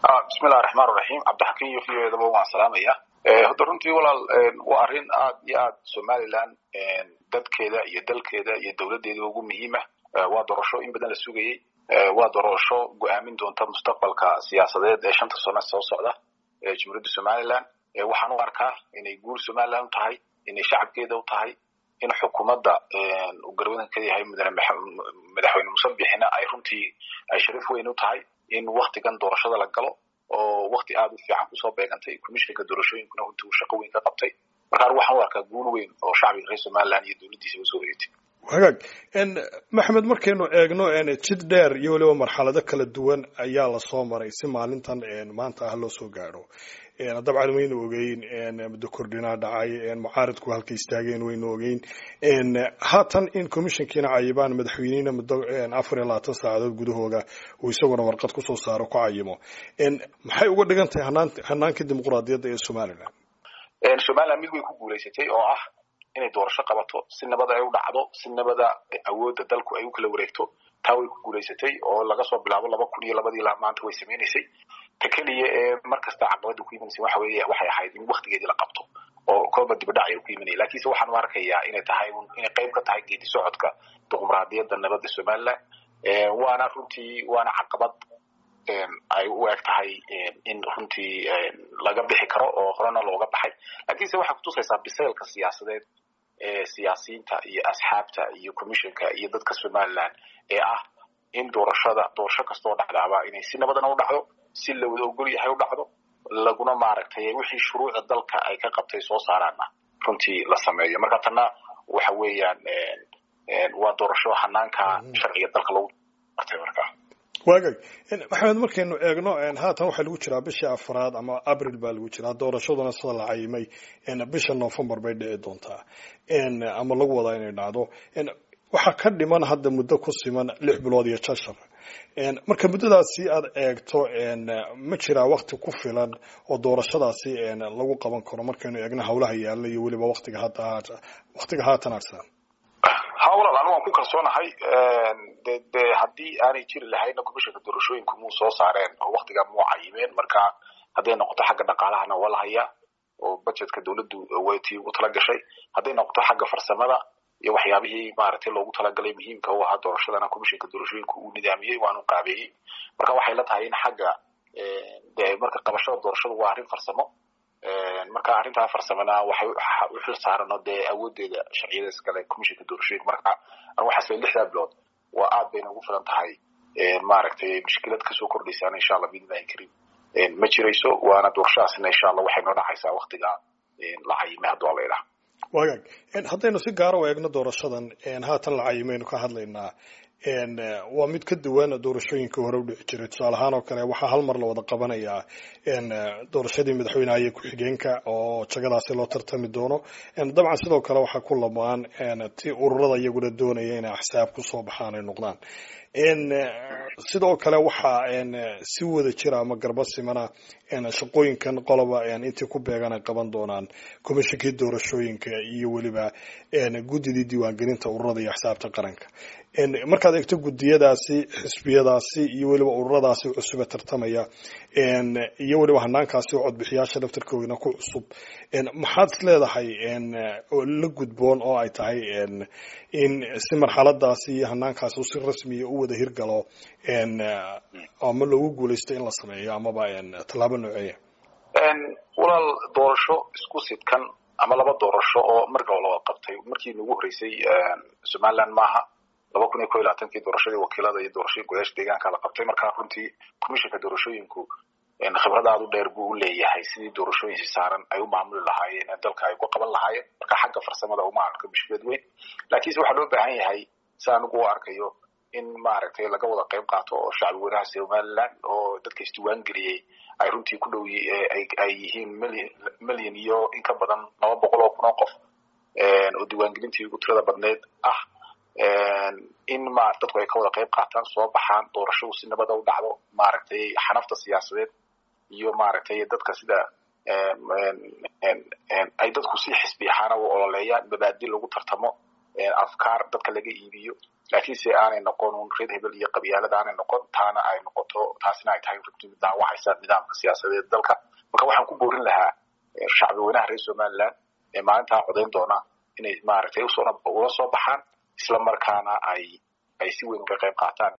bismillahi raxmaan raxiim cabdixakiim iyo v o edaba waan salaamaya hadda runtii walaal waa arrin aad iyo aad somaliland dadkeeda iyo dalkeeda iyo dowladdeeda ugu muhiima waa doorasho in badan la sugayey waa doorasho go-aamin doonta mustaqbalka siyaasadeed ee shanta sano soo socda ee jumhuuriyadda somaliland waxaan u arkaa inay guul somaliland u tahay inay shacabkeeda u tahay in xukuumadda uu garwadanka yahay madaxweyne musabixina ay runtii ay sharif weyn u tahay in waktigan doorashada la galo oo wakti aad u fiican kusoo beegantay commishinka doorashooyinkuna runtii uu shaqo weyn ka qabtay marka anigu waxaan u arkaa guul weyn oo shacbiga reer somaliland iyo dowladdiisa usoo wareegtay hagaag maxamed markaynu eegno jid dheer iyo weliba marxalado kala duwan ayaa lasoo maray si maalintan maanta ah loo soo gaadho dabcan waynu ogeyn muddo kordhinaa dhacay mucaaridku halka istaageen waynu ogeyn haatan in commissionkiina cayibaan madaxweynihina muddo afar iyo labaatan saacadood gudahooda uu isaguna warqad kusoo saaro ku cayimo maxay uga dhigan tahay hanaanka dimuquraadiyadda ee somaliland somaliland mid way ku guulaysatay oo ah inay doorasho qabato si nabada ay u dhacdo si nabada awoodda dalku ay u kala wareegto taa way ku guulaysatay oo laga soo bilaabo laba kun iyo labadii maanta way samaynaysay ta keliya ee mar kasta caqabada ku imanaysa waxa weeye waxay ahayd in waktigeedii la qabto oo kooba dibadhac ay ku imanaya lakiinse waxaan u arkayaa inay tahay inay qayb ka tahay geedi socodka dimuqraadiyadda nabadda somaliland waana runtii waana caqabad ay u eg tahay in runtii laga bixi karo oo horena looga baxay lakiinse waxay kutusaysaa bisaylka siyaasadeed ee siyaasiyiinta iyo asxaabta iyo commissionka iyo dadka somaliland ee ah in doorashada doorasho kastoo dhacdaaba inay si nabadana u dhacdo si la wada ogol yahay u dhacdo laguna maaragtay wixii shuruucda dalka ay ka qabtay soo saaraana runtii la sameeyo marka tanna waxa weeyaan waa doorasho hanaanka sharciga dalka lagu artay markaa waagag maxamed markaynu eegno haatan waxaa lagu jiraa bishii afraad ama abril baa lagu jiraa doorashaduna sida la cayimay bisha november bay dhici doontaa ama lagu wadaa inay dhacdo waxaa ka dhiman hadda muddo ku siman lix bilood iyo jashar marka muddadaasi aad eegto ma jiraa wakti ku filan oo doorashadaasi lagu qaban karo markaynu eegno hawlaha yaalla iyo weliba watiga waqtiga haatan arsan ha walaal anigu waan ku kalsoonahay de de haddii aanay jiri lahayna commissionka doorashooyinku muu soo saareen oo waktigaa muu cayimeen marka hadday noqoto xagga dhaqaalahana waa la hayaa oo budgetka dawladdu waytii ugu tala gashay hadday noqoto xagga farsamada iyo waxyaabihii maaragtay loogu talagalay muhiimka u ahaa doorashadana commissionka doorashooyinka uu nidaamiyey waanu qaabeeyey marka waxay la tahay in xagga de marka qabashada doorashadu waa arrin farsamo marka arrintaa farsamana waxay u xil saarano dee awoodeeda sharciyada iskale commissionka doorashooyinka marka anu waxaas le lixdaa bilood waa aad bayna ugu filan tahay maaragtay mushkilad kasoo kordhaysaan insha allah biidnillahi karim ma jirayso waana doorashadaasina insha allah waxay noo dhacaysaa waktiga la cayimay hadduu alla idhaha wagaag haddaynu si gaara u eegno doorashadan haatan la cayimaynu ka hadlaynaa waa mid ka duwan doorashooyinka hore u dhici jiray tusaale ahaan oo kale waxaa hal mar la wada qabanayaa doorashadii madaxweynaha iyo ku-xigeenka oo jagadaasi loo tartami doono dabcan sidoo kale waxaa ku lamaan ti ururada iyaguna doonaya inay axsaab kusoo baxaan ay noqdaan sidoo kale waxaa si wada jira ama garba simana shaqooyinkan qoloba intii ku beegan ay qaban doonaan commishinkii doorashooyinka iyo weliba guddidii diiwaangelinta ururada iyo axsaabta qaranka markaad eegto guddiyadaasi xisbiyadaasi iyo weliba ururadaasi cusube tartamaya iyo weliba hanaankaasi oo codbixiyaasha laftarkoodana ku cusub maxaad is leedahay oo la gudboon oo ay tahay in si marxaladaasi iyo hanaankaasi si rasmiya u wada hirgalo ama loogu guulaysto in la sameeyo amaba tallaabo nooceeya walaal doorasho isku sidkan ama laba doorasho oo marka la wada qabtay markii nagu horreysay somaliland maaha laba kun iyo ko iyo labaatankii doorashadii wakiilada iyo doorashadii godaasha deegaanka la qabtay markaa runtii commissionka doorashooyinku khibrad aad u dheer buu u leeyahay sidii doorashooyinsi saaran ay u maamuli lahaayeen ee dalka ay uga qaban lahaayeen marka xagga farsamada uma arko mushkilad weyn laakiinse waxaa loo baahan yahay si anigu u arkayo in maaragtay laga wada qayb qaato oo shacbi weynaha somaliland oo dadka isdiiwaan geliyey ay runtii ku dhow ay yihiin million million iyo in ka badan laba boqol oo kun oo qof oo diiwaangelintii ugu tirada badneed ah in ma dadku ay ka wada qayb qaataan soo baxaan doorashadu si nabada u dhacdo maaragtay xanafta siyaasadeed iyo maaragtay dadka sida ay dadku si xisbi ahaana u ololeeyaan mabaadi lagu tartamo afkaar dadka laga iibiyo laakiinse aanay noqon un reer hebel iyo qabyaalada aanay noqon taana ay noqoto taasina ay tahay runtii mid daawacaysa nidaamka siyaasadeed dalka marka waxaan ku boorin lahaa shacbi weynaha reer somaliland ee maalintaa codayn doona inay maaragtay usoo ula soo baxaan isla markaana ay ay si weyn uga qayb qaataan